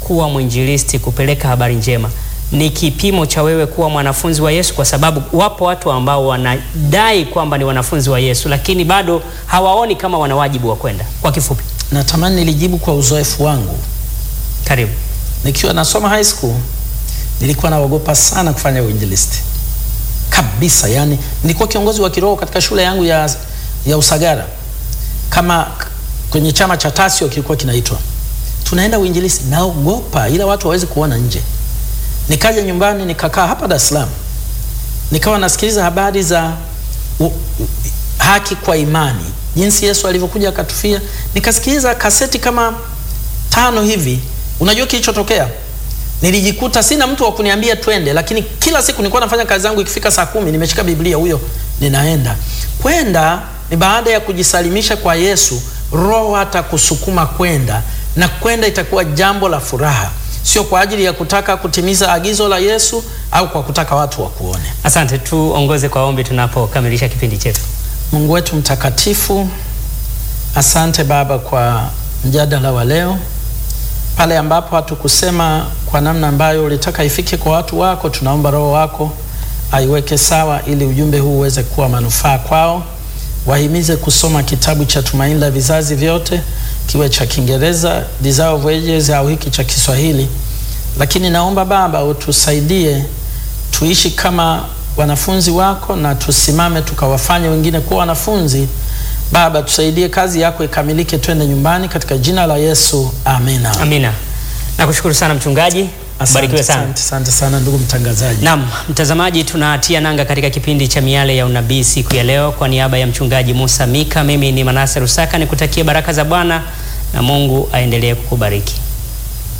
kuwa mwinjilisti, kupeleka habari njema ni kipimo cha wewe kuwa mwanafunzi wa Yesu? Kwa sababu wapo watu ambao wanadai kwamba ni wanafunzi wa Yesu, lakini bado hawaoni kama wana wajibu wa kwenda. Kwa kifupi, Natamani nilijibu kwa uzoefu wangu. karibu. Nikiwa nasoma high school nilikuwa naogopa sana kufanya uinjilisti kabisa. Yani nilikuwa kiongozi wa kiroho katika shule yangu ya, ya Usagara, kama k- kwenye chama cha Tasio kilikuwa kinaitwa, tunaenda uinjilisti, naogopa, ila watu hawezi kuona nje. Nikaja nyumbani nikakaa hapa Dar es Salaam, nikawa nasikiliza habari za u, u, haki kwa imani, jinsi Yesu alivyokuja akatufia. Nikasikiliza kaseti kama tano hivi. Unajua kilichotokea? Nilijikuta sina mtu wa kuniambia twende, lakini kila siku nilikuwa nafanya kazi zangu, ikifika saa kumi nimeshika Biblia, huyo ninaenda. Kwenda ni baada ya kujisalimisha kwa Yesu, Roho atakusukuma kwenda, na kwenda itakuwa jambo la furaha, sio kwa ajili ya kutaka kutimiza agizo la Yesu au kwa kutaka watu wakuone. Asante, tuongoze kwa ombi tunapokamilisha kipindi chetu. Mungu wetu mtakatifu, asante Baba kwa mjadala wa leo. Pale ambapo hatukusema kwa namna ambayo ulitaka ifike kwa watu wako, tunaomba Roho wako aiweke sawa, ili ujumbe huu uweze kuwa manufaa kwao. Wahimize kusoma kitabu cha Tumaini la Vizazi Vyote, kiwe cha Kiingereza Desire of Ages au hiki cha Kiswahili. Lakini naomba Baba utusaidie tuishi kama wanafunzi wako na tusimame tukawafanye wengine kuwa wanafunzi. Baba, tusaidie kazi yako ikamilike, twende nyumbani katika jina la Yesu, amina. Amina. Nakushukuru sana mchungaji, Asante, barikiwe sana. asante, asante sana ndugu mtangazaji. Naam, mtazamaji, tunatia nanga katika kipindi cha Miale ya Unabii siku ya leo. Kwa niaba ya mchungaji Musa Mika, mimi ni Manase Rusaka, nikutakie baraka za Bwana na Mungu aendelee kukubariki.